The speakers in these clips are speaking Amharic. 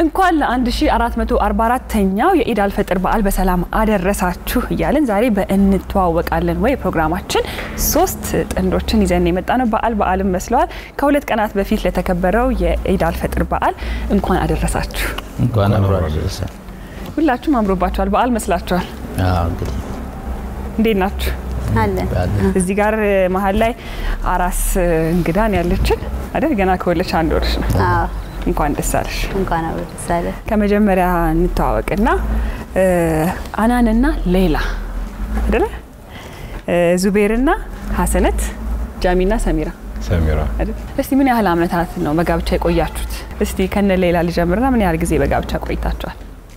እንኳን ለ1444ኛው የኢድ አልፈጥር በዓል በሰላም አደረሳችሁ እያልን ዛሬ በእንተዋወቃለን ወይ ፕሮግራማችን ሶስት ጥንዶችን ይዘን የመጣ ነው። በዓል በዓልም መስለዋል። ከሁለት ቀናት በፊት ለተከበረው የኢድ አልፈጥር በዓል እንኳን አደረሳችሁ። እንኳን አብሮ አደረሰ። ሁላችሁም አምሮባችኋል። በዓል መስላችኋል። አዎ እንግዲህ እንዴት ናችሁ? አለን እዚህ ጋር መሀል ላይ አራስ እንግዳን ያለችን አይደል? ገና ከወለች አንድ ወርሽ ነው። አዎ እንኳን ደስ አለሽ። እንኳን አብሮ ደስ አለ። ከመጀመሪያ እንተዋወቅና አናንና ሌላ አይደለ? ዙቤርና ሀሰነት፣ ጃሚና ሰሚራ ሰሚራ አይደል? እስቲ ምን ያህል አመታት ነው በጋብቻ የቆያችሁት? እስቲ ከነ ሌላ ልጀምርና ምን ያህል ጊዜ በጋብቻ ቆይታችኋል?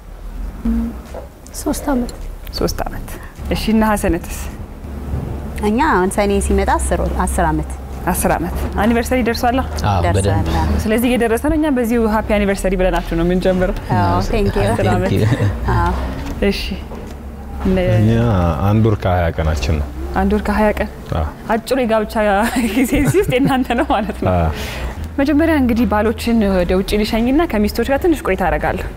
ሶስት አመት ሶስት አመት። እሺ እና ሀሰነትስ? እኛ አሁን ሰኔ ሲመጣ አስር ወር- አስር አመት አስር አመት አኒቨርሰሪ ደርሷላ። አዎ በደንብ ደርሰናል። ስለዚህ እየደረሰ ነው። እኛም በዚሁ ሀፒ አኒቨርሰሪ ብለናችሁ ነው የምንጀምረው። አዎ ቴንክ ዩ አስር አመት። አዎ እሺ እነ- እኛ አንድ ወር ከሀያ ቀናችን ነው። አንድ ወር ከሀያ ቀን አዎ። አጭሩ የጋብቻ ጊዜ እዚህ ውስጥ የእናንተ ነው ማለት ነው። አዎ። መጀመሪያ እንግዲህ ባሎችን ወደ ውጭ ልሸኝና ከሚስቶች ጋር ትንሽ ቆይታ አደርጋለሁ።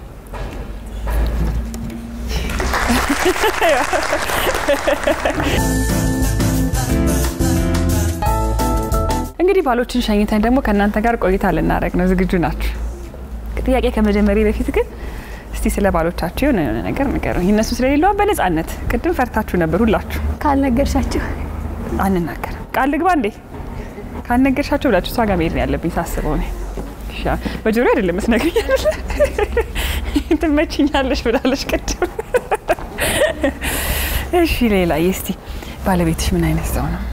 እንግዲህ ባሎችን ሸኝተን ደግሞ ከእናንተ ጋር ቆይታ ልናደርግ ነው። ዝግጁ ናችሁ? ጥያቄ ከመጀመሪያ በፊት ግን እስቲ ስለ ባሎቻችሁ የሆነ የሆነ ነገር ንገሩኝ። እነሱ ስለሌለዋ በነጻነት ቅድም ፈርታችሁ ነበር ሁላችሁ ካልነገርሻቸው አንናገርም። ቃል ልግባ እንዴ? ካልነገርሻቸው ብላችሁ እሷ ጋር መሄድ ነው ያለብኝ ሳስበው እኔ። እሺ፣ በጆሮ አይደለም መስነግርኝ አይደለ? ትመችኛለሽ ብላለች ቅድም። እሺ፣ ሌላ እስቲ ባለቤትሽ ምን አይነት ሰው ነው?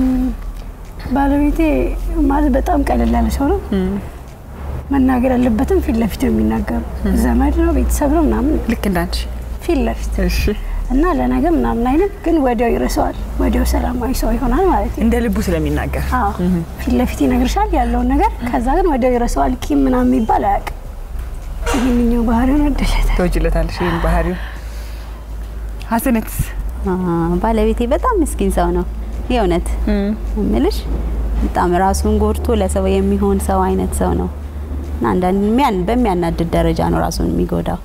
ባለቤቴ ማለት በጣም ቀለል ያለ ሰው ነው። መናገር ያለበትም ፊት ለፊት ነው የሚናገሩ። ዘመድ ነው ቤተሰብ ነው ምናምን ልክ እንዳንቺ። ፊት ለፊት እሺ፣ እና ለነገር ምናምን አይነት ግን ወዲያው ይረሳዋል። ወዲያው ሰላማዊ ሰው ይሆናል ማለት ነው። እንደ ልቡ ስለሚናገር አዎ ፊት ለፊት ይነግርሻል ያለውን ነገር፣ ከዛ ግን ወዲያው ይረሳዋል። ቂም ምናምን የሚባል አያውቅም። ይህንኛው ባህሪውን ወደለታል። ተወጅለታለሽ ይህን ባህሪው። ሀሰነትስ? አ፣ ባለቤቴ በጣም ምስኪን ሰው ነው የእውነት እምልሽ በጣም ራሱን ጎድቶ ለሰው የሚሆን ሰው አይነት ሰው ነው እና አንዳንድ የሚያን- በሚያናድድ ደረጃ ነው ራሱን የሚጎዳው።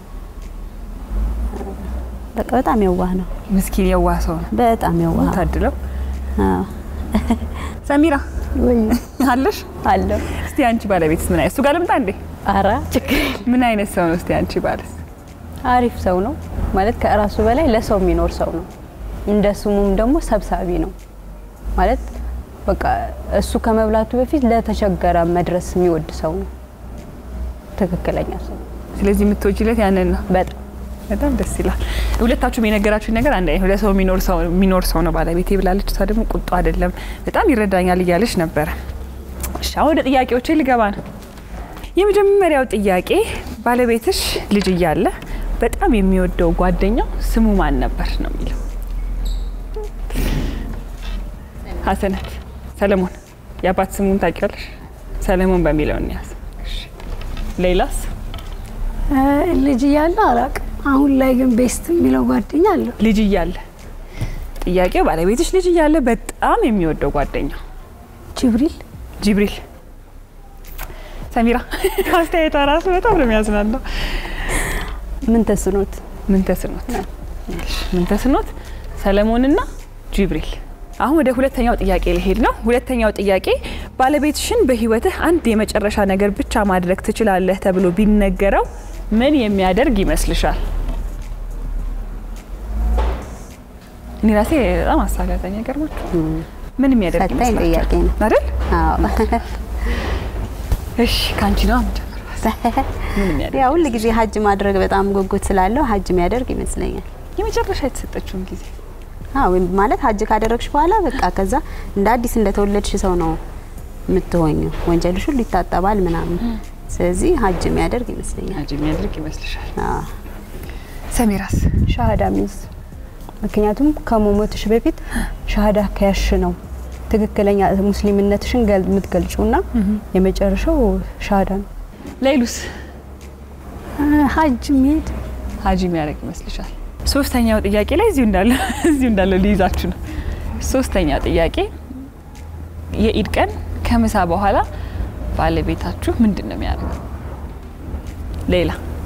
በቃ በጣም የዋህ ነው። ምስኪን የዋህ ሰው ነው። በጣም የዋህ ታድለው። አዎ። ሰሚራ ወይ አለሽ? አለው እስቲ አንቺ ባለቤትስ ምን አይነት እሱ ጋር ልምጣ እንዴ? አራ ችግር ምን አይነት ሰው ነው? እስቲ አንቺ ባልስ? አሪፍ ሰው ነው ማለት ከራሱ በላይ ለሰው የሚኖር ሰው ነው። እንደ ስሙም ደግሞ ሰብሳቢ ነው ማለት በቃ እሱ ከመብላቱ በፊት ለተቸገረ መድረስ የሚወድ ሰው ነው። ትክክለኛ ሰው ስለዚህ የምትወጂለት ያንን ነው። በጣም በጣም ደስ ይላል። ሁለታችሁም የነገራችሁኝ ነገር አንድ አይነት ለሰው የሚኖር ሰው የሚኖር ሰው ነው ባለቤቴ ብላለች። እሷ ደግሞ ቁጡ አይደለም በጣም ይረዳኛል እያለች ነበረ። እሺ አሁን ወደ ጥያቄዎቼ ልገባ ነው። የመጀመሪያው ጥያቄ ባለቤትሽ ልጅ እያለ በጣም የሚወደው ጓደኛው ስሙ ማን ነበር ነው የሚለው። ሀሰነት ሰለሞን፣ የአባት ስሙን ታውቂዋለሽ? ሰለሞን በሚለው እንያዝ። እሺ። ሌላስ? እ፣ ልጅ እያለ አላውቅም። አሁን ላይ ግን ቤስት የሚለው ጓደኛ አለው። ልጅ እያለ ጥያቄው ባለቤትሽ ልጅ እያለ በጣም የሚወደው ጓደኛው ጅብሪል ጅብሪል። ሰሚራ አስተያየቷ ራሱ በጣም ነው የሚያዝናናው። ምን ተስኖት ምን ተስኖት ምን ተስኖት ሰለሞንና ጅብሪል። አሁን ወደ ሁለተኛው ጥያቄ ልሄድ ነው። ሁለተኛው ጥያቄ ባለቤትሽን በህይወትህ አንድ የመጨረሻ ነገር ብቻ ማድረግ ትችላለህ ተብሎ ቢነገረው ምን የሚያደርግ ይመስልሻል? እኔ ራሴ በጣም አሳጋጠኝ ገርሞች ምን የሚያደርግ ፈታኝ ይመስላችኋል? ጥያቄ ነው። አይደል? አዎ። እሺ ከአንቺ ነው የምጀምረው። ምን የሚያደርግ ያው ሁል ጊዜ ሀጅ ማድረግ በጣም ጉጉት ስላለው ሀጅ የሚያደርግ ይመስለኛል። የመጨረሻ የተሰጠችውን ጊዜ አዎ ወይም ማለት ሀጅ ካደረግሽ በኋላ በቃ ከዛ እንደ አዲስ እንደተወለድሽ ሰው ነው የምትሆኙ። ወንጀልሽ ሁሉ ይታጠባል ምናምን። ስለዚህ ሀጅ የሚያደርግ ይመስለኛል። አንቺ የሚያደርግ ይመስልሻል? አዎ። ሰሚራስ ሻሃዳ ሚዝ ምክንያቱም ከመሞትሽ በፊት ሻሃዳ ከያሽ ነው ትክክለኛ ሙስሊምነትሽን ገል- የምትገልጪውና የመጨረሻው ሻሃዳ ነው። ሌሉስ እ፣ ሀጅ የሚሄድ ሀጂ የሚያደርግ ይመስልሻል? ሶስተኛው ጥያቄ ላይ እዚሁ እንዳለ እዚሁ እንዳለ ሊይዛችሁ ነው። ሶስተኛው ጥያቄ የኢድ ቀን ከምሳ በኋላ ባለቤታችሁ ምንድን ነው የሚያደርገው? ሌላ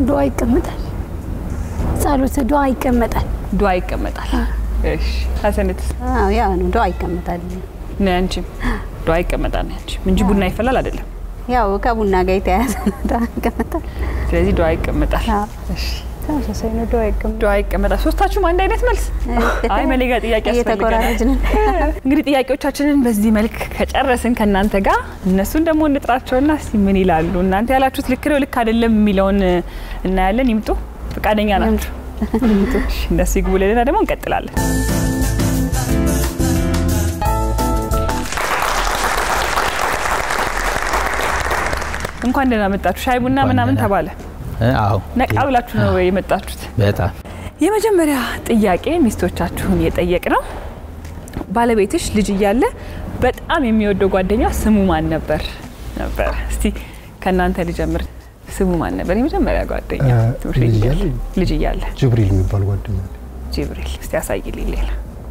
ዱዓ ይቀመጣል። ጸሎት ዱዓ ይቀመጣል። ዱዓ ይቀመጣል። እሺ ሀሰንትስ አዎ ያው ነው ዱዓ ይቀመጣል። ነው ያንቺም ዱዓ ይቀመጣል ነው ያንቺም እንጂ ቡና ይፈላል አይደለም። ያው ከቡና ጋር የተያያዘ ነው ዱዓ ይቀመጣል። ስለዚህ ዱዓ ይቀመጣል። አዎ። እሺ ተመሳሳይ ነው። ዱዓ ይቀመጣል። ዱዓ ይቀመጣል። ሶስታችሁም አንድ አይነት መልስ? አይ መሌ ጋር ጥያቄ ያስፈልገናል። እየተኮራረጅን እንግዲህ ጥያቄዎቻችንን በዚህ መልክ ከጨረስን ከእናንተ ጋር እነሱን ደግሞ እንጥራቸውና እስቲ ምን ይላሉ፣ እናንተ ያላችሁት ልክ ነው ልክ አይደለም የሚለውን እናያለን። ይምጡ። ፈቃደኛ ናቸው? እሺ፣ እነሱ ይግቡልንና ደግሞ እንቀጥላለን። እንኳን ደህና መጣችሁ። ሻይ ቡና እንኳን ምናምን ደህና። ተባለ። እ፣ አዎ ነቃ ብላችሁ ነው የመጣችሁት። በጣም የመጀመሪያ ጥያቄ ሚስቶቻችሁን የጠየቅ ነው። ባለቤትሽ ልጅ እያለ በጣም የሚወደው ጓደኛ ስሙ ማን ነበር ነበር? እስቲ ከእናንተ ልጀምር። ስሙ ማን ነበር የመጀመሪያ ጓደኛ? እ፣ ትምህርት ቤት ልጅ እያለ? እያለ? ልጅ እያለ ጅብሪል የሚባል ጓደኛ አለ። ጅብሪል። እስቲ ያሳይልኝ ሌላ።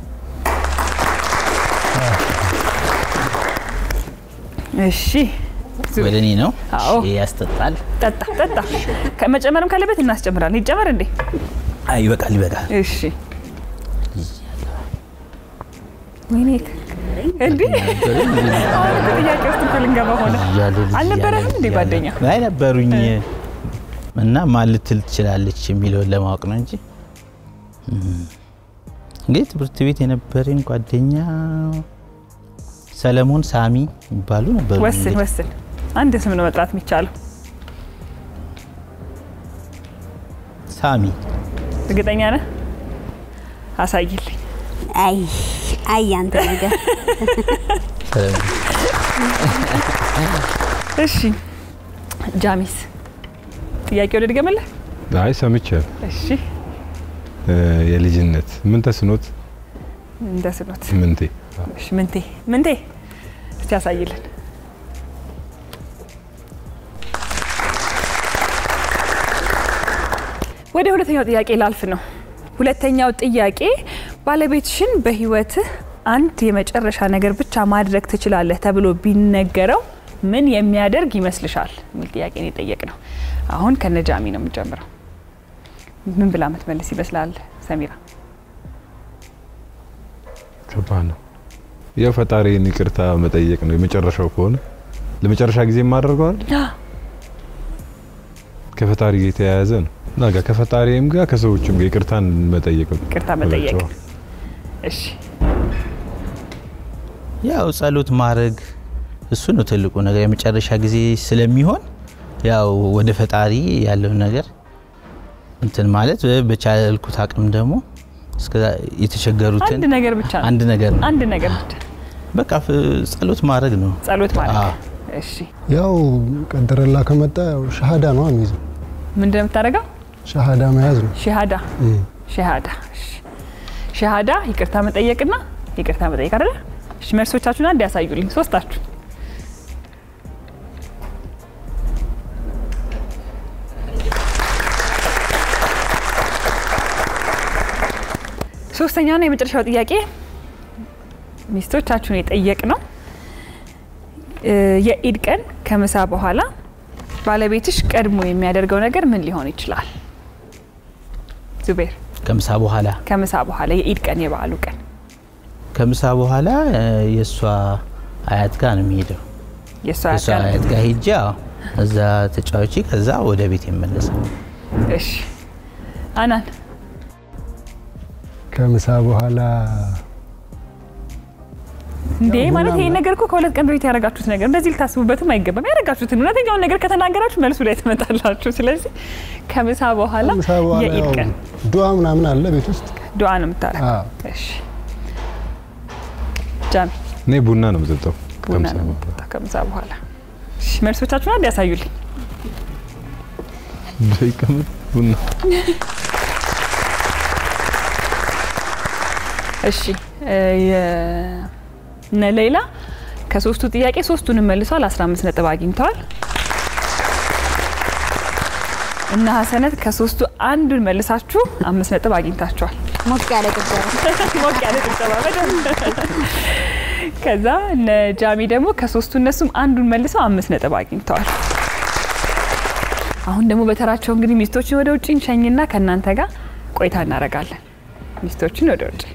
እሺ ዙ- ወደ እኔ ነው። አዎ። እሺ፣ ያስጠጣል። ጠጣ ጠጣ። ከመጨመርም ካለበት እናስጨምራለን። ይጨመር እንዴ? አይ ይበቃል፣ ይበቃል። እሺ ወይኔ እንዴ አሁን እኮ ጥያቄ ውስጥ እኮ ልንገባ ሆነ። እያለ ልጅ አልነበረህም እያለ እንዴ ልጅ ጓደኛ? እያለ። አይ ነበሩኝ እና ማን ልትል ትችላለች የሚለውን ለማወቅ ነው እንጂ እም፣ እንግዲህ ትምህርት ቤት የነበረኝ ጓደኛ ሰለሞን፣ ሳሚ ይባሉ ነበሩ። ወስን እንግዲህ ወስን። አንድ ስም ነው መጥራት የሚቻለው። ሳሚ እርግጠኛ ነህ? አሳይልኝ። አይ አይ አንተ ነገር ሰለሞን። እሺ ጃሚስ ጥያቄ ወደ ድገመለህ። አይ ሰምቼ እሺ እ፣ የልጅነት ምን ተስኖት እንደ ስኖት ምንቴ እሺ ምንቴ ምንቴ እስቲ ያሳይልን። ወደ ሁለተኛው ጥያቄ ላልፍ ነው። ሁለተኛው ጥያቄ ባለቤትሽን በህይወትህ አንድ የመጨረሻ ነገር ብቻ ማድረግ ትችላለህ ተብሎ ቢነገረው ምን የሚያደርግ ይመስልሻል? የሚል ጥያቄ ነው የጠየቅነው። አሁን ከነጃሚ ነው የምንጀምረው። ምን ብላ ምትመልስ ይመስላል ሰሚራ? ከባድ ነው። ያው ፈጣሪን ይቅርታ መጠየቅ ነው የመጨረሻው ከሆነ ለመጨረሻ ጊዜ የማደርገው አይደል? ከፈጣሪ ጋር የተያያዘ ነው እና ጋር ከፈጣሪም ጋር ከሰዎችም ጋር ይቅርታን መጠየቅ ነው። ይቅርታ መጠየቅ። እላቸዋለሁ። እሺ ያው ጸሎት ማድረግ እሱ ነው ትልቁ ነገር። የመጨረሻ ጊዜ ስለሚሆን ያው ወደ ፈጣሪ ያለውን ነገር እንትን ማለት በቻልኩት አቅም ደግሞ እስከ የተቸገሩትን አንድ ነገር ብቻ ነው። አንድ ነገር ነው አንድ ነገር ብቻ በቃ ፍ- ጸሎት ማድረግ ነው። ጸሎት ማለት አዎ። እሺ ያው ቀደረላ ከመጣ ያው ሻሃዳ ነው የሚይዘው። ምንድን ነው የምታደርገው? ሻሃዳ መያዝ ነው። ሸሃዳ እም። ሸሃዳ እሺ። ሸሃዳ ይቅርታ መጠየቅና ይቅርታ መጠየቅ አይደለ? እሺ መልሶቻችሁን አንድ ያሳዩልኝ ሶስታችሁ። ሶስተኛውና የመጨረሻው ጥያቄ ሚስቶቻችሁን የጠየቅ ነው። እ፣ የኢድ ቀን ከምሳ በኋላ ባለቤትሽ ቀድሞ የሚያደርገው ነገር ምን ሊሆን ይችላል? ዙቤር ከምሳ በኋላ ከምሳ በኋላ የኢድ ቀን የበዓሉ ቀን ከምሳ በኋላ እ፣ የእሷ አያት ጋር ነው የሚሄደው። የእሷ የእሷ ቀን አያት ጋር ሄጄ አዎ፣ እዛ ተጫዋች ከዛ ወደ ቤት የመለሰው እሺ አናን ከምሳ በኋላ እንዴ ያው ቡና ማለት ይሄን ምናምን- ነገር እኮ ከሁለት ቀን በፊት ያደረጋችሁት ነገር እንደዚህ ልታስቡበትም አይገባም። ያደረጋችሁትን እውነተኛውን ነገር ከተናገራችሁ መልሱ ላይ ትመጣላችሁ። ስለዚህ ከምሳ በኋላ ከምሳ በኋላ የኢድ ያው ቀን ዱዓ ምናምን አለ ቤት ውስጥ። ዱዓ ነው የምታረግ። አዎ። እሺ ጃሚ እኔ ቡና ነው የምጠጣው ቡና ከምሳ ነው በኋላ። የምትጠጣው ከምሳ በኋላ። እሺ መልሶቻችሁን አንድ ያሳዩልኝ። ይቀመጥ ቡና እሺ እ፣ የ- እነ ሌላ ከሶስቱ ጥያቄ ሶስቱንም መልሷል። 15 ነጥብ አግኝተዋል። እና ሀሰነት ከሶስቱ አንዱን መልሳችሁ አምስት ነጥብ አግኝታችኋል። ሞቅ ያለ ጭብጨባ ሞቅ ያለ ጭብጨባ በደንብ። ከዛ እነ ጃሚ ደግሞ ከሶስቱ እነሱም አንዱን መልሰው አምስት ነጥብ አግኝተዋል። አሁን ደግሞ በተራቸው እንግዲህ ሚስቶችን ወደ ውጭ እንሸኝና ከእናንተ ጋር ቆይታ እናደርጋለን። ሚስቶችን ወደ ውጭ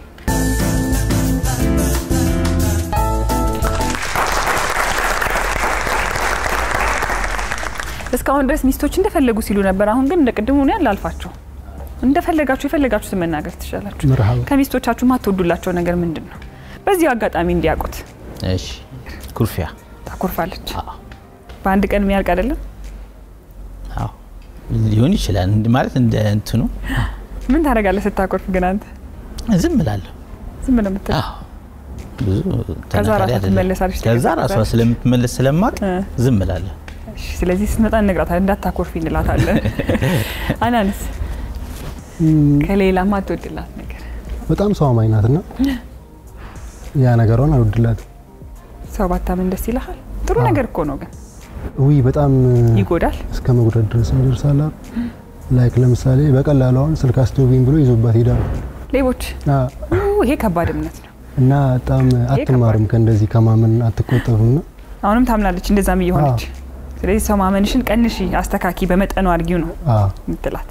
እስካሁን ድረስ ሚስቶች እንደፈለጉ ሲሉ ነበር። አሁን ግን እንደ ቅድሙ ነው ያላልፋቸው እንደፈለጋችሁ የፈለጋችሁትን መናገር ትችላላችሁ። መርሃባ ከሚስቶቻችሁ ማትወዱላቸው ነገር ምንድን ነው? በዚሁ አጋጣሚ እንዲያውቁት። እሺ ኩርፊያ ታኮርፋለች። አዎ በአንድ ቀን የሚያልቅ አይደለም። አዎ ሊሆን ይችላል እንድ- ማለት እንደ እንትኑ ምን ታደርጋለህ ስታኮርፍ? ግን አንተ ዝም እላለሁ። ዝም ብለህ የምትለው አዎ ብዙ ከዛ ተናጋሪ ራሷ አይደለም። ትመለሳለች፣ ከዛ ራሷ ትቀጥላለች። ስለምትመለስ ስለማቅ እ። ዝም እላለሁ። እሺ፣ ስለዚህ ስትመጣ እንነግራታለን፣ እንዳታኮርፊ እንላታለን። አናንስ እም፣ ከሌላ ማትወድላት ነገር በጣም ሰው አማኝ ናትና ያ ነገሯን አልወድላትም። ሰው ባታምን ደስ ይልሃል? ጥሩ አዎ። ነገር እኮ ነው፣ ግን ውይ በጣም ይጎዳል። እስከ መጉዳት ድረስ ይደርሳል። ላይክ ለምሳሌ በቀላሉ አሁን ስልክ አስደውይኝ ብሎ ይዞባት ሄዳል ሌቦች አ፣ ኡ፣ ይሄ ከባድ እምነት ነው። እና በጣም አትማርም ከእንደዚህ ከማመን አትቆጠብም። ና አሁንም ታምናለች እንደዛም እየሆነች። ስለዚህ ሰው ማመንሽን ቀንሺ፣ አስተካኪ፣ በመጠኑ አድርጊው ነው ምትላት።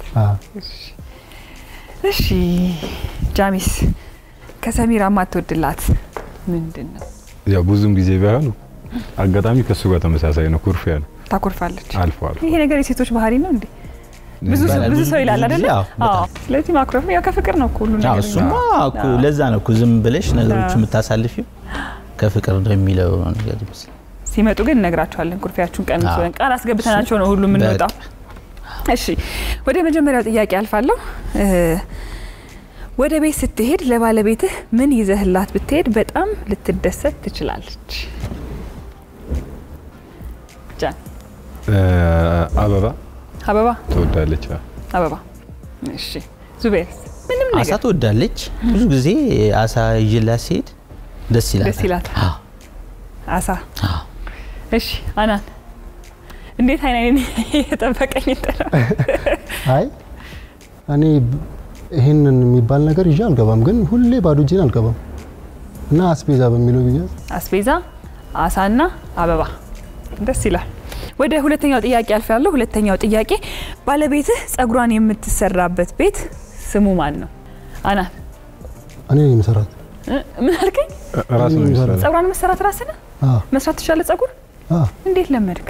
እሺ ጃሚስ ከሰሚራ ማትወድላት ምንድን ነው? ያው ብዙም ጊዜ ባይሆን አጋጣሚ ከሱ ጋር ተመሳሳይ ነው። ኩርፊያ ነው ታኮርፋለች። አልፎ አልፎ ይሄ ነገር የሴቶች ባህሪ ነው እንዴ? ብዙ ሰው- ይባላል። ብዙ ብዙ- ሰው ይላል ብዙ አይደለ? ጊዜ አዎ፣ በጣም። አዎ። ስለዚህ ማኩረፍ ያው ከፍቅር ነው እኮ ሁሉ አዎ ነገር። እሱማ እኮ አዎ። ለዛ ነው እኮ ዝም ብለሽ ነገሮች አዎ። የምታሳልፊው ከፍቅር ነው የሚለው ነገር ይመስላል። ሲመጡ ግን እነግራቸዋለን። ኩርፊያችሁን ቀንሱ አዎ። ብለን ቃል አስገብተናቸው ነው ሁሉ የምንወጣው። እሺ ወደ መጀመሪያው ጥያቄ አልፋለሁ። እ፣ ወደ ቤት ስትሄድ ለባለቤትህ ምን ይዘህላት ብትሄድ በጣም ልትደሰት ትችላለች? ጃን እ፣ አበባ አበባ ትወዳለች። አዎ። አበባ። እሺ ዙቤርስ ምንም አሳ ነገር ትወዳለች። ብዙ ጊዜ አሳ ይዤላት ሲሄድ ደስ ይላታል። ደስ ይላታል። አዎ፣ አሳ። አዎ። እሺ አናን እንዴት አይናይን የጠበቀኝ ጥራ አይ እኔ ብ- ይሄንን የሚባል ነገር ይዤ አልገባም፣ ግን ሁሌ ባዶ እጄን አልገባም እና አስቤዛ በሚለው ብያዝ አስቤዛ፣ አሳና አበባ ደስ ይላል። ወደ ሁለተኛው ጥያቄ አልፋለሁ። ሁለተኛው ጥያቄ ባለቤትህ ጸጉሯን የምትሰራበት ቤት ስሙ ማን ነው? አናን እኔ ነኝ የምሰራት። እ፣ ምን አልከኝ? ራስ ነው የሚሰራው። ጸጉሯን መሰራት ራስህ ነህ? አዎ መስራት ትችላለህ? ጸጉር አዎ፣ እንዴት ለመድክ?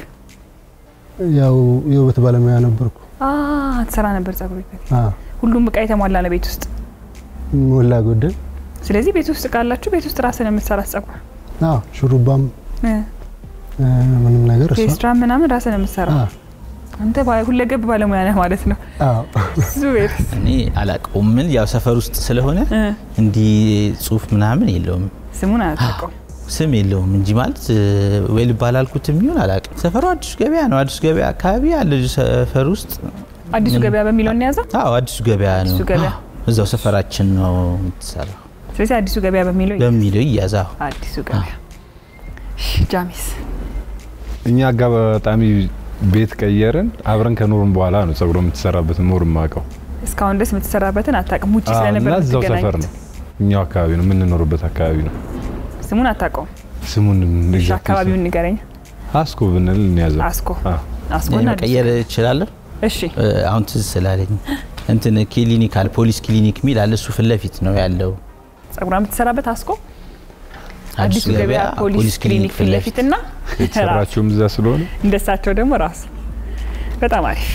ያው የውበት ባለሙያ ነበርኩ። አ ትሰራ ነበር ጸጉር ቤት በፊት። አዎ ሁሉም እቃ የተሟላ ነው ቤት ውስጥ። ሞላ ጎደል። ስለዚህ ቤት ውስጥ ካላችሁ ቤት ውስጥ ራስህ ነው የምትሰራት ጸጉር አዎ ሹሩባም እ፣ እ፣ ምንም ነገር እሷ ፔስትራ ምናምን ራስህ ነው የምትሰራው። አዎ አንተ ባ- ሁለገብ ባለሙያ ነህ ማለት ነው። አዎ ዙቤር እኔ አላውቀውም። ምን ያው ሰፈር ውስጥ ስለሆነ እ፣ እንዲህ ጽሁፍ ምናምን የለውም ስሙን አያውቀው ስም የለውም እንጂ ማለት እ፣ ወይ ልባል አልኩት የሚሆን አላውቅም። ሰፈሩ አዲሱ ገበያ ነው። አዲሱ ገበያ አካባቢ ያለ ሰፈር ውስጥ አዲሱ ገበያ በሚለው እንያዘው። አዎ አዲሱ ገበያ ነው። አዲሱ ገበያ። አዎ፣ እዛው ሰፈራችን ነው የምትሰራው ስለዚህ አዲሱ ገበያ በሚለው በሚለው ይያዛው። አዲሱ ገበያ። እሺ፣ ጃሚስ እኛ አጋጣሚ ቤት ቀየርን። አብረን ከኖርን በኋላ ነው ጸጉሮ የምትሰራበት ኖር የማውቀው እስካሁን ድረስ የምትሰራበትን አታውቅም። ውጭ አዎ፣ ስለነበር እና እዛው ሰፈር የምትገናኙት። ነው እኛው አካባቢ ነው የምንኖርበት አካባቢ ነው። ስሙን አታውቀውም። ስሙን እሺ፣ አካባቢውን ንገረኝ። አስኮ ብንል እንያዘው። አስኮ አዎ። አስኮ እኔ እና መቀየር እችላለሁ። እሺ፣ እ፣ አሁን ትዝ ስላለኝ እንትን ክሊኒክ አለ ፖሊስ ክሊኒክ የሚል አለ። እሱ ፊት ለፊት ነው ያለው። ጸጉሯን የምትሰራበት አስኮ አዲሱ ገበያ ፖሊስ ክሊኒክ ፊት ለፊት እና ራሱ የተሰራችውም እዛ ስለሆነ እንደሳቸው ደግሞ ራሱ በጣም አሪፍ።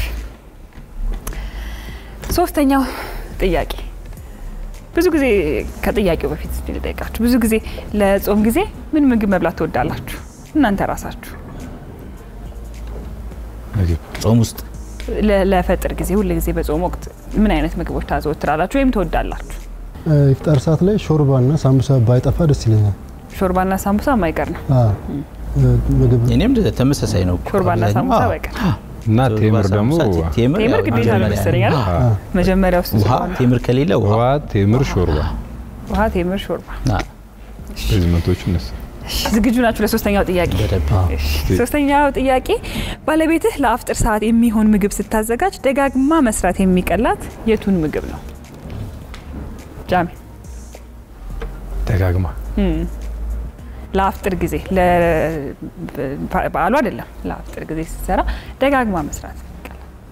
ሶስተኛው ጥያቄ ብዙ ጊዜ ከጥያቄው በፊት እስቲ ልጠይቃችሁ። ብዙ ጊዜ ለጾም ጊዜ ምን ምግብ መብላት ትወዳላችሁ እናንተ ራሳችሁ? ምግብ ጾም ውስጥ ለ- ለፈጥር ጊዜ ሁል ጊዜ በጾም ወቅት ምን አይነት ምግቦች ታዘወትራላችሁ ወይም ትወዳላችሁ? እ፣ ኢፍጣር ሰዓት ላይ ሾርባና ሳምቡሳ ባይጠፋ ደስ ይለኛል። ሾርባና ሳምቡሳ የማይቀር ነው። አዎ እ፣ ምግብ እኔም ተመሳሳይ ነው። እኮ ሾርባና አብዛኛው። ሳምቡሳ አዎ። በቀር እና ሾርባ፣ ቴምር ደግሞ ሳምቡሳ፣ ቴምር ቴምር ያው ግዴታ ነው መጀመሪያ መሰለኝ አይደል? አዎ። መጀመሪያ ውስጥ ውሃ ስለሆነ ቴምር ከሌለ ውሃ ውሃ፣ ቴምር፣ ሾርባ ውሃ፣ ቴምር፣ ሾርባ። አዎ፣ ሬዝመንቶቹ እነሱ እሺ፣ ዝግጁ ናችሁ ለሶስተኛው ጥያቄ? በደንብ እሺ፣ ሶስተኛው ጥያቄ ባለቤትህ ለአፍጥር ሰዓት የሚሆን ምግብ ስታዘጋጅ ደጋግማ መስራት የሚቀላት የቱን ምግብ ነው? ጃሚ ደጋግማ እም፣ ለአፍጥር ጊዜ ለ- በዓሉ አይደለም፣ ለአፍጥር ጊዜ ስትሰራ ደጋግማ መስራት የሚቀላት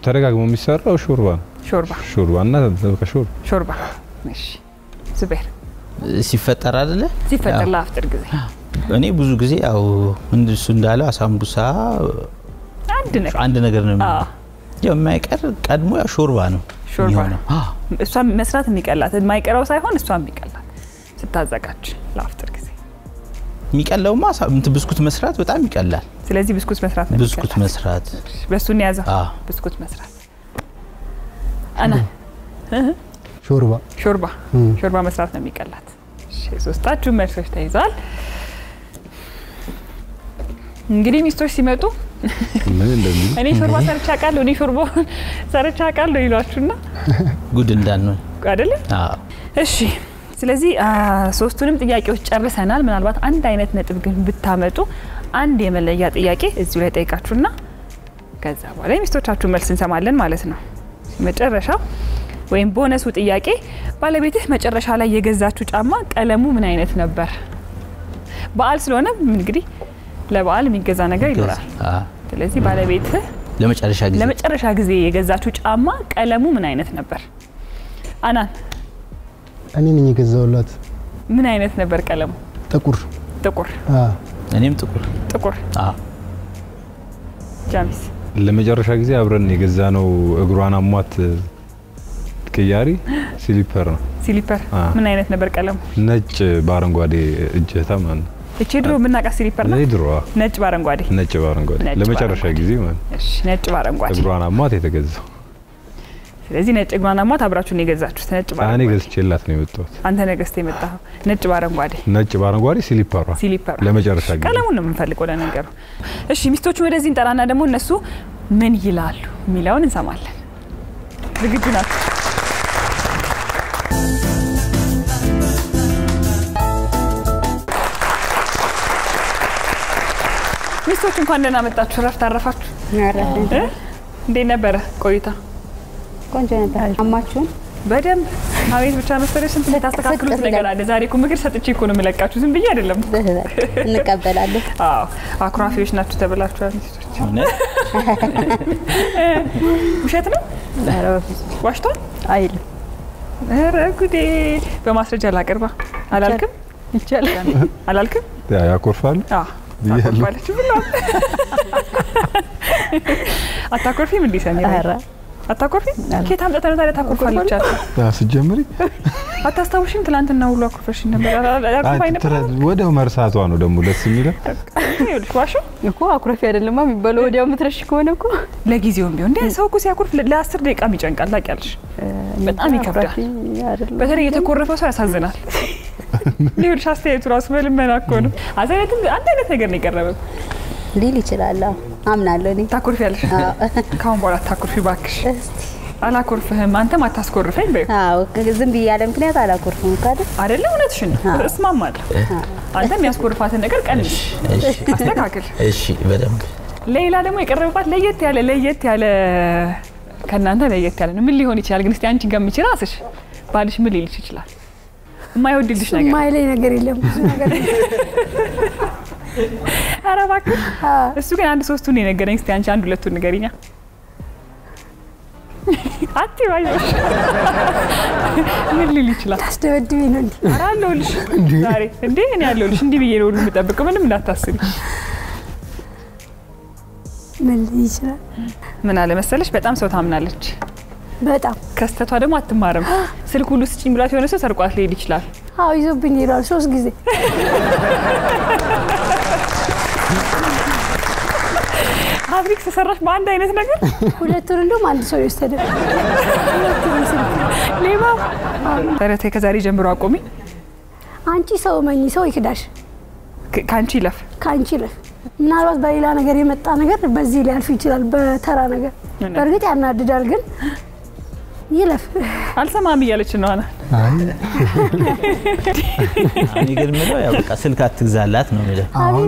ተደጋግሞ የሚሰራው ሾርባ ነው። ሾርባ ሾርባ እና ከሾርባ ሾርባ። እሺ ዙቤር ሲፈጠር አይደለ ሲፈጠር ያው ለአፍጥር ጊዜ እኔ ብዙ ጊዜ ያው እሱ እንዳለው አሳምቡሳ አንድ ነገር አንድ ነገር ነው አዎ። የሚሆነው። ያው የማይቀር ቀድሞ ያው ሾርባ ነው ሾርባ የሚሆነው። አዎ። እሷ መስራት የሚቀላት የማይቀረው ሳይሆን እሷ የሚቀላት ስታዘጋጅ ለአፍጥር ጊዜ። የሚቀለውማ አሳ- እንትን ብስኩት መስራት በጣም ይቀላል። ስለዚህ ብስኩት መስራት ነው ብስኩት የሚቀላት። መስራት በእሱ እንያዘው አዎ። ብስኩት መስራት አና ሾርባ ሾርባ እም። ሾርባ መስራት ነው የሚቀላት። እሺ ሶስታችሁ መልሶች ተይዘዋል። እንግዲህ ሚስቶች ሲመጡ ምን እንደሚሉ እኔ ሾርባ ሰርቻ አውቃለሁ እኔ ሾርባ ሰርቻ አውቃለሁ ይሏችሁና ጉድ እንዳንሆን አይደለ? አዎ። እሺ ስለዚህ አ፣ ሶስቱንም ጥያቄዎች ጨርሰናል። ምናልባት አንድ አይነት ነጥብ ግን ብታመጡ አንድ የመለያ ጥያቄ እዚሁ ላይ ጠይቃችሁና ከዛ በኋላ የሚስቶቻችሁ መልስ እንሰማለን ማለት ነው። መጨረሻው ወይም ቦነሱ ጥያቄ ባለቤትህ መጨረሻ ላይ የገዛችሁ ጫማ ቀለሙ ምን አይነት ነበር? በዓል ስለሆነ እንግዲህ ለበዓል የሚገዛ ነገር ይኖራል። አዎ። ስለዚህ ባለቤትህ ለመጨረሻ ጊዜ ለመጨረሻ ጊዜ የገዛችሁ ጫማ ቀለሙ ምን አይነት ነበር? አናን እኔ ነኝ የገዛውላት ምን አይነት ነበር ቀለሙ? ጥቁር ጥቁር አ እኔም ጥቁር ጥቁር አዎ። ጃሚስ ለመጨረሻ ጊዜ አብረን የገዛ ነው እግሯን አሟት ቅያሪ ሲሊፐር ነው ሲሊፐር አ። ምን አይነት ነበር ቀለሙ? ነጭ በአረንጓዴ እጀታ ማለት ነው። እቺ ድሮ የምናውቃት ሲሊፐር ነው። እኔ ድሮዋ ነጭ በአረንጓዴ ነጭ በአረንጓዴ ነጭ ለመጨረሻ በአረንጓዴ። ጊዜ ማለት ነው። እሺ፣ ነጭ በአረንጓዴ። እግሯን አሟት የተገዛው ስለዚህ ነጭ እግሯን አሟት አብራችሁን የገዛችሁት ነጭ እኔ በአረንጓዴ። ገዝቼላት ነው የመጣሁት። አንተ ነገስት የመጣኸው ነጭ በአረንጓዴ ነጭ በአረንጓዴ ሲሊፐሯ ሲሊፐር ለመጨረሻ ጊዜ ቀለሙን ነው የምንፈልገው ለነገሩ። እሺ ሚስቶቹን ወደዚህ እንጠራና ደግሞ እነሱ ምን ይላሉ የሚለውን እንሰማለን። ዝግጁ ናቸው? ሚስቶች እንኳን ደህና መጣችሁ። እረፍት አረፋችሁ? እ? እንዴት ነበረ ቆይታ? ቆንጆ ነበር። አማችሁን በደንብ አቤት ብቻ መሰለሽ ስንት የምታስተካክሉት ስቅር ነገር ይላል። አለ። ዛሬ እኮ ምክር ሰጥቼ እኮ ነው የምለቃችሁ፣ ዝም ብዬ አይደለም። እንቀበላለን። አዎ አኩራፊዎች ናችሁ ተብላችኋል ሚስቶች። እውነት ውሸት ነው ዋሽቷል አይልም ኧረ ጉዴ በማስረጃ ላቅርባ አላልክም ይቻላል። አላልክም ያ- ያኮርፋሉ አዎ አኮርፋለች ብሏል አታኮርፊም እንዲህ ሰኒ ኧረ አታኮርፊም ኬት አምጥተህ ነው ታዲያ ታኮርፋለች አልኩ ስጀምሪ አታስታውሽም ትናንትና ሁሉ አኮርፈሽኝ ነበር አኮርፋኝ ነበር ወደ መርሳቷ ነው ደግሞ ደስ የሚለው ይኸውልሽ ዋሾ እኮ አኩረፊ አይደለማ የሚባለው ወዲያው ምትረሽ ከሆነ እኮ ለጊዜውም ቢሆን እንደ ሰው እኮ ሲያኮርፍ ለ- ለአስር ደቂቃም ይጨንቃል ታውቂያለሽ በጣም ይከብዳል አኩራፊ አይደለም። በተለይ የተኮረፈ ሰው ያሳዝናል ይኸውልሽ አስተያየቱ ራሱ በልመና እኮ ነው አዘነትም አንድ አይነት ነገር ነው የቀረበው ሊል ይችላል። አዎ፣ አምናለሁ እኔ። ታኮርፊ ያለሽ ካሁን በኋላ ታኮርፊ ባክሽ እስቲ አላኮርፍህም አንተም አታስኮርፈኝ በይው አዎ፣ ዝም ብዬ ያለ ምክንያት አላኮርፍም እኮ አይደል? አይደለ እውነትሽን ነው እስማማለሁ አንተ የሚያስኮርፋትን ነገር ቀንሽ እሺ አስተካክል እሺ በደንብ ሌላ ደግሞ የቀረበባት ለየት ያለ ለየት ያለ ከእናንተ ለየት ያለ ነው ምን ሊሆን ይችላል ግን እስቲ አንቺን ገምቺ ራስሽ ባልሽ ምን ሊልሽ ይችላል የማይወድልሽ ነገር የማይለኝ ነገር የለም ብዙ ነገር ኧረ እባክህ እሱ ግን አንድ ሶስቱን የነገረኝ እስቲ አንቺ አንድ ሁለቱን ንገሪኛ አትይው አይዞሽ ምን ሊል ይችላል ታስደበድቤ ነው እንዲ ኧረ አለሁልሽ ዛሬ እንዴ እኔ አለሁልሽ እንዲህ ብዬ ነው ሁሉ የምጠብቀው ምንም እንዳታስቢ ምን ሊል ይችላል? ምን አለ መሰለሽ በጣም ሰው ታምናለች በጣም ከስተቷ ደግሞ አትማርም ስልክ ሁሉ ስጭኝ ብላት የሆነ ሰው ሰርቋት ሊሄድ ይችላል አዎ ይዞብኝ ሄዷል ሶስት ጊዜ ፋብሪክ ተሰራሽ በአንድ አይነት ነገር ሁለቱን እንደውም አንድ ሰው የወሰደ ሁለቱንም ስልክ ሌባ ኧረ ተይ ከዛሬ ጀምሮ አቆሚ አንቺ ሰው መኝ ሰው ይክዳሽ ከ- ከአንቺ ይለፍ ከአንቺ ይለፍ ምናልባት በሌላ ነገር የመጣ ነገር በዚህ ሊያልፍ ይችላል በተራ ነገር እውነት። በእርግጥ ያናድዳል ግን ይለፍ አልሰማም እያለች ነው አና አይ እኔ ግን የምለው ያው በቃ ስልክ አትግዛላት ነው የሚለው አሁን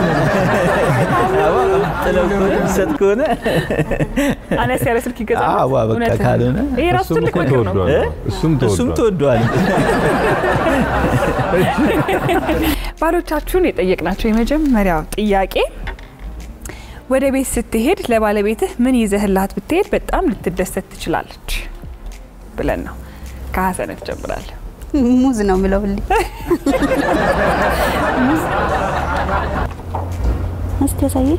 ጥለው ከሆነ ሰጥ ከሆነ አነስ ያለ ስልክ ይገዛል አዋ በቃ እውነትህን። ካልሆነ ይሄ ራሱ እሱም ትልቅ እኮ ምክር ነው ተወዷል እ? እሱም እሱም ተወዷል ተወዷል ባሎቻችሁን የጠየቅናቸው የመጀመሪያው ጥያቄ ወደ ቤት ስትሄድ ለባለቤትህ ምን ይዘህላት ብትሄድ በጣም ልትደሰት ትችላለች ብለን ነው። ከሀሰነት ጀምራለሁ። ሙዝ ነው ምለው ሁሌ እስቲ ያሳየ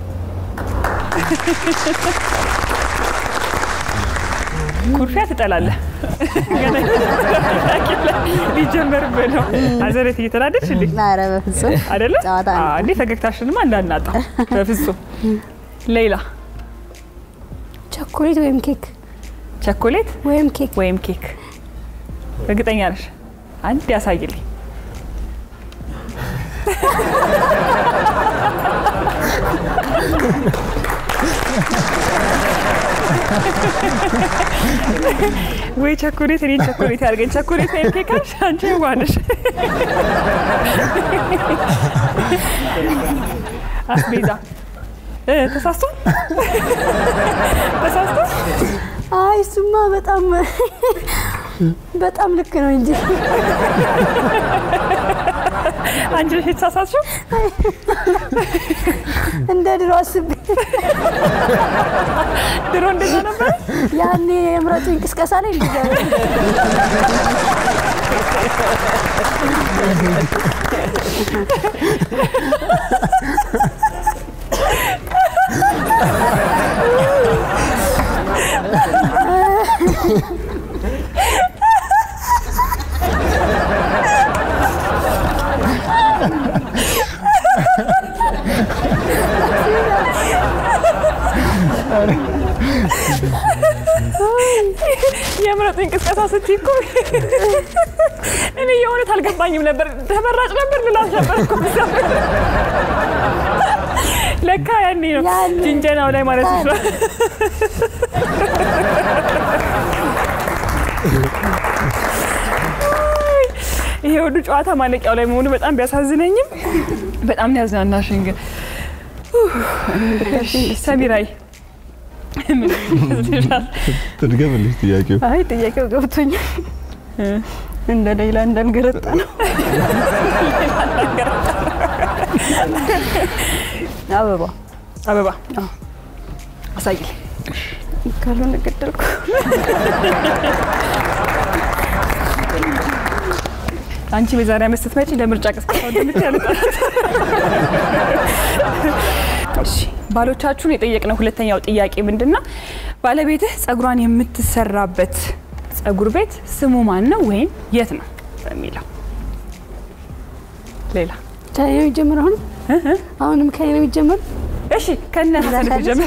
ኩርፊያ ትጠላለህ። ገና ሊጀመርብህ ነው። ሀሰነት እየተናደድሽ እንዴ? ኧረ በፍጹም አይደለ? ጨዋታ ነው። አዎ፣ እንዴ ፈገግታሽንማ እንዳናጣ በፍጹም። ሌላ ቸኮሌት ወይም ኬክ ቸኮሌት ወይም ኬክ ወይም ኬክ እርግጠኛ ነሽ? አንድ ያሳይልኝ። ወይ ቸኮሌት እኔን ቸኮሌት ያድርገኝ። ቸኮሌት ወይም ኬክ አልሽ? አንቺ ዋነሽ አስቤዛ እ ተሳስቶ ተሳስቶ አይ እሱማ በጣም በጣም ልክ ነው እንጂ አንቺ ነሽ የተሳሳትሽው። እንደ ድሮ አስቤ ድሮ እንደዛ ነበር። ያኔ የምረጡ እንቅስቃሴ ላይ እንደዛ ነው። የምረጡ እንቅስቃሴ ስትይ እኮ እኔ የእውነት አልገባኝም ነበር። ተመራጭ ነበር ልላት ነበር እኮ ለካ ያኔ ነው ያኔ። ጅንጀናው ላይ ማለት ነው። ይሄ ሁሉ ጨዋታ ማለቂያው ላይ መሆኑ በጣም ቢያሳዝነኝም በጣም ነው ያዝናናሽኝ። ግን ሰሚራይ ምን ይመስልሻል? ትድገምልሽ ጥያቄው አይ ጥያቄው ገብቶኛል። እንደ ሌላ እንዳልገረጣ ነው። አበባ አበባ አሳይልኝ። ካልሆነ ገደልኩ። አንቺ በዛሬ ዓመት ስትመጪ ለምርጫ ቅስቀሳ እንደምትያለጣ እሺ ባሎቻችሁን የጠየቅነው ሁለተኛው ጥያቄ ምንድን ነው? ባለቤትህ ጸጉሯን የምትሰራበት ጸጉር ቤት ስሙ ማን ነው ወይም የት ነው በሚለው ሌላ ከኔ ነው የሚጀምረው አሁን አሁንም ከኔ ነው የሚጀምረው እሺ ከነ ሀሰነት ጀምር።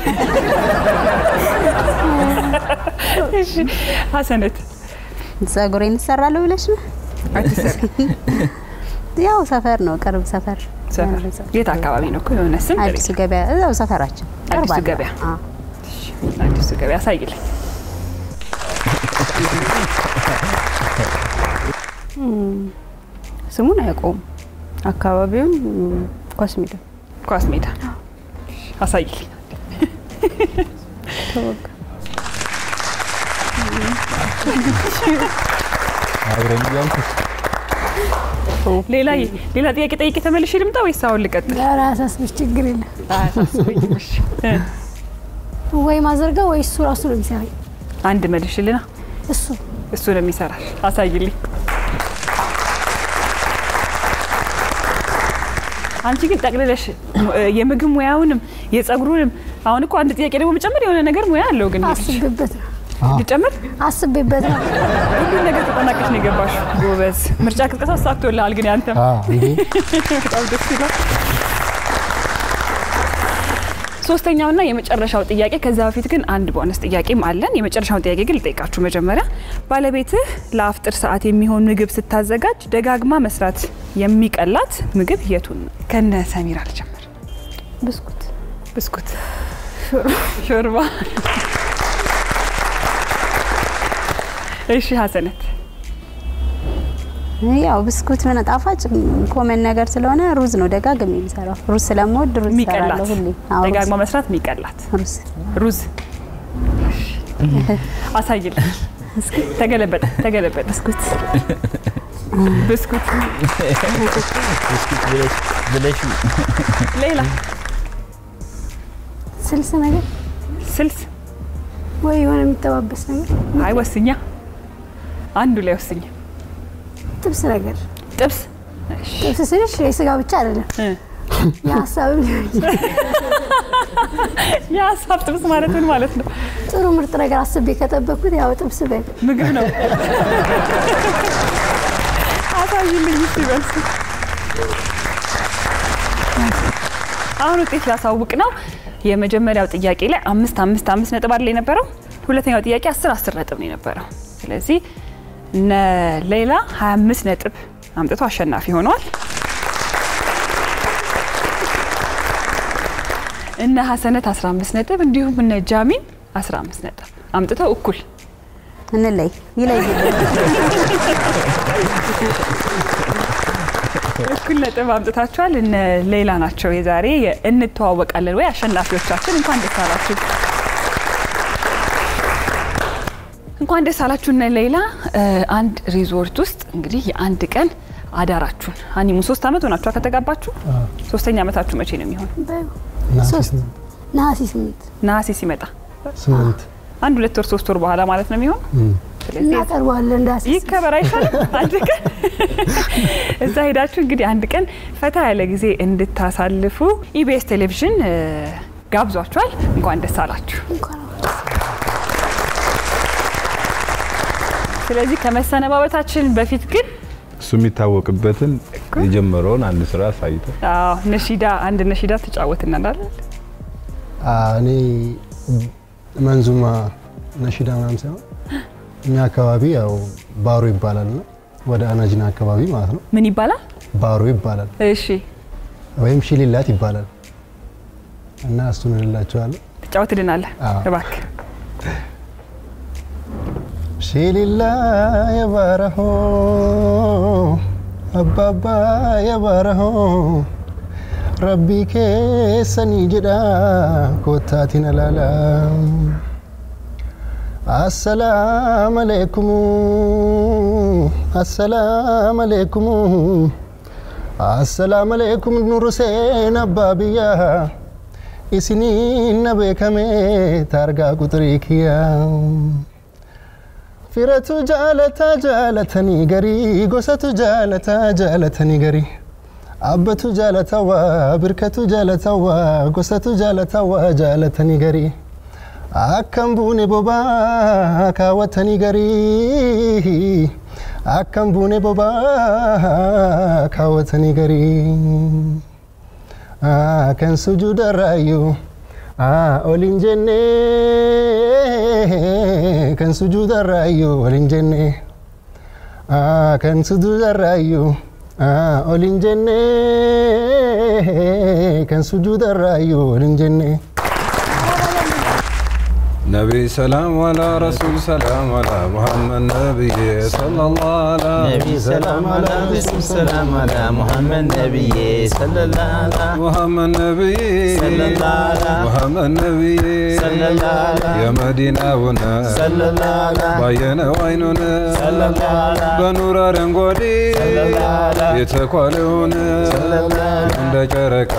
እሺ ሀሰነት ጸጉሬን እሰራለሁ ብለሽ ነው? አትሰሪ ያው ሰፈር ነው፣ ቅርብ ሰፈር ሰፈር የት አካባቢ ነው እኮ የሆነ ስም ጥሪ። አዲሱ ገበያ እዛው ሰፈራችን ቅርብ አዲሱ አለ። ገበያ። አዎ። አዲሱ ገበያ አሳይልኝ። ስሙን አያውቀውም። አካባቢውን ም፣ ኳስ ሜዳ ኳስ ሜዳ አሳይልኝ። ተወጋ። አብረን እያልኩሽ ሌላ ሌላ ጥያቄ ጠይቄ ተመልሼ ልምጣ ወይስ አሁን ልቀጥል? ኧረ አያሳስብሽ፣ ችግር የለም። አያሳስበኝም። እሺ እ ወይ ማዘርጋ ወይ እሱ ራሱ ነው የሚሰራኝ። አንድ መልሽልና እሱ እሱ ነው የሚሰራል። አሳይልኝ። አንቺ ግን ጠቅልለሽ እ የምግብ ሙያውንም የጸጉሩንም አሁን እኮ አንድ ጥያቄ ደግሞ መጨመር የሆነ ነገር ሙያ አለው ግን አስቤበት ነው ልጨምር አስቤበት ነው። ሁሉን ነገር ተጠናቀሽ ነው የገባሽ። ጎበዝ። ምርጫ ቅስቀሳ ተሳክቶልሃል። ግን ያንተም አዎ እንዴ በጣም ደስ ይላል። ሶስተኛውና የመጨረሻው ጥያቄ ከዛ በፊት ግን አንድ ቦነስ ጥያቄም አለን። የመጨረሻውን ጥያቄ ግን ልጠይቃችሁ መጀመሪያ። ባለቤትህ ለአፍጥር ሰዓት የሚሆን ምግብ ስታዘጋጅ ደጋግማ መስራት የሚቀላት ምግብ የቱን ነው? ከነ ሰሚራ ልጀምር። ብስኩት ብስኩት፣ ሾርባ። እሺ ሀሰነት ያው ብስኩት ምን ጣፋጭ ኮመን ነገር ስለሆነ ሩዝ ነው ደጋግሜ የሚሰራው። ሩዝ ስለምወድ ሩዝ የሚቀላት እሰራለሁ ሁሌ። አዎ ሩዝ- ደጋግማ መስራት የሚቀላት ሩዝ ሩዝ አሳይል። ተገለበጠ ተገለበጠ። ብስኩት ብስኩት። ብስኩት ብለሽ ብለሽ ሌላ ስልስ ነገር ስልስ ወይ የሆነ የሚጠባበስ ነገር አይ ወስኛ አንዱ ላይ ወስኛ ጥብስ ነገር ጥብስ ጥብስ ስልሽ የስጋ ብቻ አይደለም እ። የሀሳብም ሊሆን ይችላል። የሀሳብ ጥብስ ማለት ምን ማለት ነው? ጥሩ ምርጥ ነገር አስቤ ከጠበኩት ያው ጥብስ በል ምግብ ነው። አሳይልኝ እስቲ በልስ። አሁን ውጤት ላሳውቅ ነው። የመጀመሪያው ጥያቄ ላይ አምስት አምስት አምስት ነጥብ አይደል የነበረው? ሁለተኛው ጥያቄ አስር አስር ነጥብ ነው የነበረው። ስለዚህ እነ ሌላ 25 ነጥብ አምጥቶ አሸናፊ ሆነዋል። እነ ሀሰነት 15 ነጥብ እንዲሁም እነ ጃሚን 15 ነጥብ አምጥተው እኩል እንለይ ይለይ እኩል ነጥብ አምጥታችኋል። እነ ሌላ ናቸው የዛሬ እንተዋወቃለን ወይ አሸናፊዎቻችን። እንኳን ደስ አላችሁ፣ እንኳን ደስ አላችሁ እነ ሌላ። እ፣ አንድ ሪዞርት ውስጥ እንግዲህ የአንድ ቀን አዳራችሁን ሀኒሙ ሶስት ዓመት ሆናችኋ ከተጋባችሁ። ሶስተኛ ዓመታችሁ መቼ ነው የሚሆን? ነሐሴ ሶስት ስምንት ነሐሴ ስምንት ነሐሴ ሲመጣ ስምንት አንድ ሁለት ወር ሶስት ወር በኋላ ማለት ነው የሚሆን። እም። ስለዚህ እናቀርበዋለን እንዳስ ይከበር አይሻልም? አንድ ቀን እዛ ሄዳችሁ እንግዲህ አንድ ቀን ፈታ ያለ ጊዜ እንድታሳልፉ ኢቢኤስ ቴሌቪዥን እ፣ ጋብዟችኋል። እንኳን ደስ አላችሁ። እንኳን ስለዚህ ከመሰነባበታችን በፊት ግን እሱ የሚታወቅበትን የጀመረውን አንድ ስራ አሳይተ አዎ፣ ነሺዳ አንድ ነሺዳ ትጫወትናል። አ፣ እኔ መንዙማ ነሺዳ ምናምን ሳይሆን እኛ አካባቢ ያው ባሮ ይባላል እና ወደ አናጅና አካባቢ ማለት ነው ምን ይባላል? ባሮ ይባላል እሺ ወይም ሽሊላት ይባላል እና እሱን እንላቸዋለን። ትጫወትልናለህ አዎ። እባክህ። ሽሊላ የባረሆ አባባ የባረሆ ረቢ ኬሰኒ ጅዳ ኮታቲን አላላ አሰላም አሌይኩም አሰላም አሌይኩም አሰላም አሌይኩም ኑሩሴን አባ ብያ ኢስኒን ነቤከሜ ታርጋ ቁጥሪ ክያ firatu jaalata jaalatanii garii gosatu jaalata jaalatanii garii abbatu jaalatawaa birkatu jaalatawaa gosatu jaalatawaa jaalatanii garii akkam buune bobaa kaawwatanii garii akkam buune bobaa kaawwatanii garii Ah, kan sujuudarraayyuu ah, ol hin jenne kan sujuudarraayyuu ol hin jenne ah, kan sujuudarraayyuu ah, ol hin jenne kan sujuudarraayyuu ol hin jenne. ነቢይ ሰላም አላ ረሱል ሰላም አላ ሙሐመድ ነቢይ ሰለላሁ አላ ነቢ ሰላም አላ ረሱል ሰላም አላ ሙሐመድ ነቢዬ ሰለላላ ሙሐመድ ነቢይ ሰለላላ ሙሐመድ ነቢይ ሰለላላ የመዲናውን ሰለላላ ባየነው አይኑን ሰለላላ በኑር አረንጓዴ ሰለላላ የተኳለውን እንደ ጨረቃ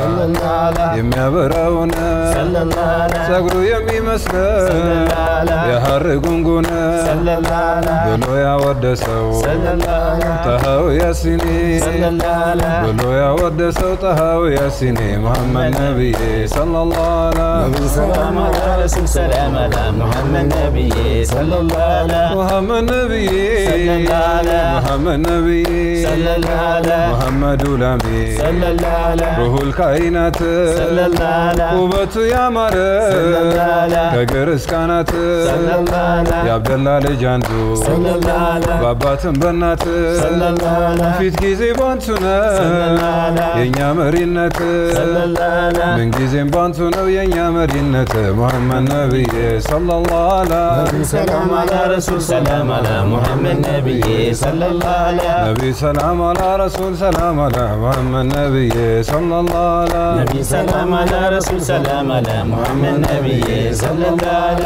የሚያበራውን ሰለላላ ጸጉሩ የሚመስለው ሰለላላ የሐር ጉንጉን ሰለላላ ብሎ ያወደሰው ሰለላላ ጠሃው ያሲኒ ሰለላላ ብሎ ያወደሰው ጠሃው ያሲኒ መሐመድ ነቢይ ሰለላሁ ዐላ ሰላም አላ ረሱል ሰላም አላ ሙሐመድ ነቢዬ ሰለላላ ሙሐመድ ነቢይ ሰለላላ ሙሐመድ ነቢይ ሰለላላ ሙሐመዱ ላሚ ሰለላላ ሩሁል ካይናት ሰለላላ ውበቱ ያማረ ሰለላላ ከእግር እስከ አናት ሰለላላ የአብደላ ልጅ አንዱ ሰለላላ በአባትም በእናት ሰለላላ ፊት ጊዜ ባንቱ ነው ሰለላላ የእኛ መሪነት ሰለላላ ምንጊዜም ባንቱ ነው የእኛ መሪነት ሙሐመድ ነቢይ ሰለላሁ ዐላ ሰላም አላ ረሱል ሰላም አላ ሙሐመድ ነቢዬ ሰለላላ ነቢይ ሰላም አላ ረሱል ሰላም አላ ሙሐመድ ነቢይ ሰለላሁ ዐላ ነቢ ሰላም አላ ረሱል ሰላም አላ ሙሐመድ ነቢዬ ሰለላላ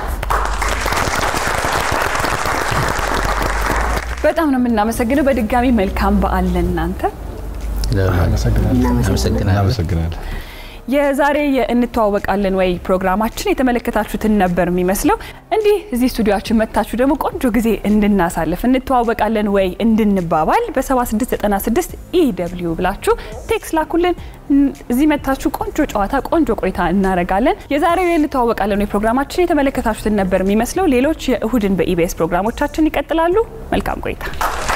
በጣም ነው የምናመሰግነው። በድጋሚ መልካም በዓል ለእናንተ። አመሰግናለሁ። አመሰግናለሁ። እናመሰግናለን የዛሬ የእንተዋወቃለን ወይ ፕሮግራማችን የተመለከታችሁትን ነበር የሚመስለው። እንዲህ እዚህ ስቱዲዮችን መጥታችሁ ደግሞ ቆንጆ ጊዜ እንድናሳልፍ እንተዋወቃለን ወይ እንድንባባል በ7696 ኢደብሊው ብላችሁ ቴክስ ላኩልን። እዚህ መጥታችሁ ቆንጆ ጨዋታ፣ ቆንጆ ቆይታ እናደርጋለን። የዛሬው የእንተዋወቃለን ወይ ፕሮግራማችን የተመለከታችሁትን ነበር የሚመስለው። ሌሎች የእሁድን በኢቢኤስ ፕሮግራሞቻችን ይቀጥላሉ። መልካም ቆይታ